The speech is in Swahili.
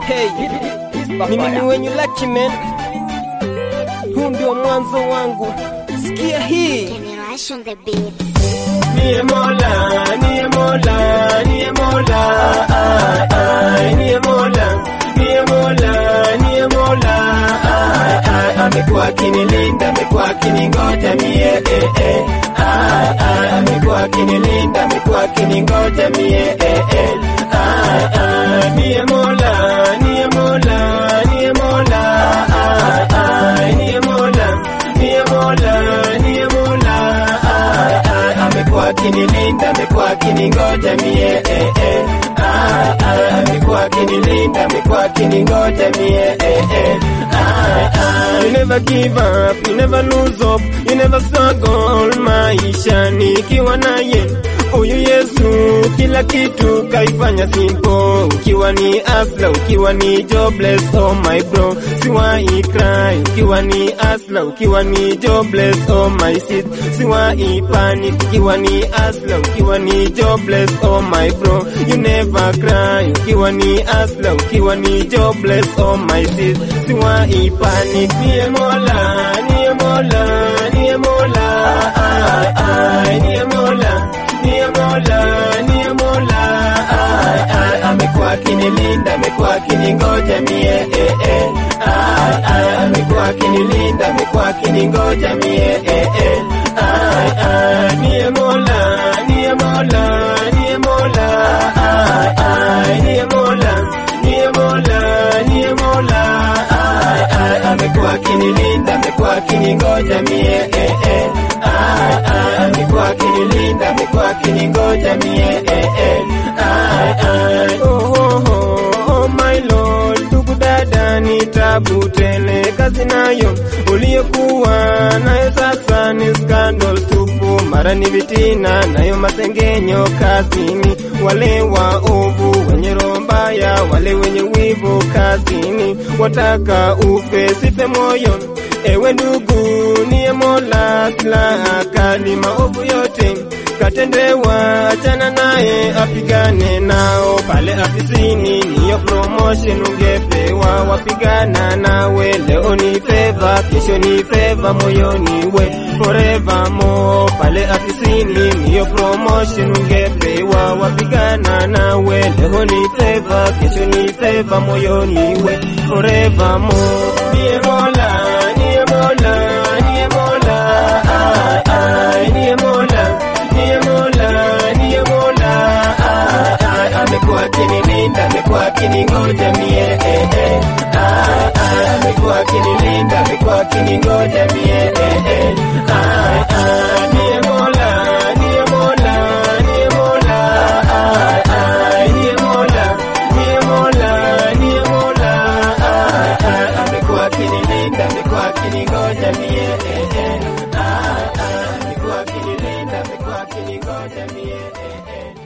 Hey, ni mimi wenyu Lucky Man, huu ndio mwanzo wangu. Sikia hii Generation the beat. Niye Mola, niye Mola, niye Mola, ai, ai, niye Mola, niye Mola, niye Mola, ai, ai, amekuwa akinilinda, amekuwa akiningoja mie, eh, eh, ai, ai, amekuwa akinilinda, amekuwa akiningoja mie, eh, eh, ai, ai, niye Mola, niye Mola, niye Mola, ai, ai, niye Mola, niye Mola, niye Mola, ai, ai, amekuwa akinilinda, amekuwa akiningoja mie, eh, eh, ai, ai, amekuwa akinilinda, amekuwa akiningoja mie, eh, eh, ai, ai. You never give up, you never lose hope, you never struggle maisha nikiwa naye huyu Yesu kila kitu kaifanya simple. Ukiwa ni asla, ukiwa ni jobless, oh my bro, siwai cry. Ukiwa ni asla, ukiwa ni jobless, oh my sis, siwai panic. Ukiwa ni asla, ukiwa ni jobless, oh my bro, you never cry. Ukiwa ni asla, ukiwa ni jobless, oh my sis, siwai panic. Niye Mola, niye Mola, niye Mola, ai, ai, niye Mola niye Mola, niye Mola, ai, ai, amekuwa akinilinda, amekuwa akiningoja mie, eh, eh, ai, ai, amekuwa akinilinda, amekuwa akiningoja mie, eh, eh, ai, ai, niye Mola, niye Mola, niye Mola, ai, ai, niye Mola, niye Mola, niye Mola, ai, ai, amekuwa akinilinda, amekuwa akiningoja mie, eh, eh, ai, ai, amekuwa akinilinda, amekuwa akiningoja mie, eh, eh, ai, ai, oh, oh, oh, oh my Lord, ndugu dada, ni tabu tele, kazi nayo uliyokuwa nayo sasa ni scandal tupu, mara ni vitina, nayo masengenyo kazini, wale waovu wenye roho mbaya, wale wenye wivu kazini, wataka ufe, sife moyo Ewe ndugu, niye Mola, silaha kali, maovu yote katendewa, achana naye, apigane nao pale afisini, niyo promotion ungepewa, wapigana nawe, leo ni feva, kesho ni feva, moyoni we forever more, pale afisini, niyo promotion ungepewa, wapigana nawe, leo ni feva, kesho ni feva, moyoni we forever more, niye Mola, niye Mola, niye Mola, ai, ai, niye Mola, niye Mola, niye Mola, ai, ai, amekuwa akinilinda, amekuwa akiningoja mie, eh, eh, ai, ai, amekuwa akinilinda, amekuwa akiningoja mie, eh, eh, ai, ai, niye Mola, niye Mola, niye Mola, ai, ai, niye Mola, niye Mola, niye Mola, ai, ai, amekuwa akinilinda, amekuwa akiningoja mie, eh, eh, ai, ai, amekuwa akinilinda, amekuwa akiningoja mie, eh, eh.